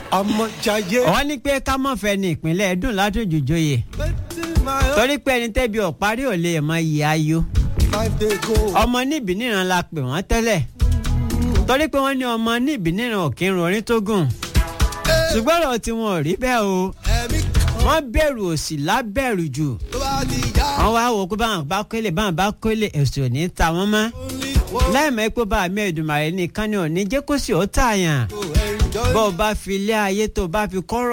ọmọ jayé. wọ́n ní pé ká mọ̀ fẹ́ ní ìpínlẹ̀ dùn látòjò joyè torí pé ẹni tẹ́bi ọ̀parí ò lè mọ iye ayọ̀ five day go. ọmọ níbi níran la pè wọ́n tẹ́lẹ̀ torí pé wọ́n ní ọmọ níbi níran ò kí ń rorin tó gùn ṣùgbọ́n ọ̀rọ̀ tí wọn ò rí bẹ́ẹ̀ o ẹ̀mí kan wọ́n bẹ̀rù òsì lábẹ̀rù jù tó bá ti yá. wọ́n wá wò pé báwọn bá kólé báwọn bá kólé èso ò ní ta wọ́n mọ́ only one lẹ́ẹ̀mọ́ pé bá àmì ẹ̀dùnmáyé nìkan ni ò ní jẹ́ kó sì ó tààyàn to enjoy. bó o bá fi ilé ayé tó o bá fi kọ́rọ̀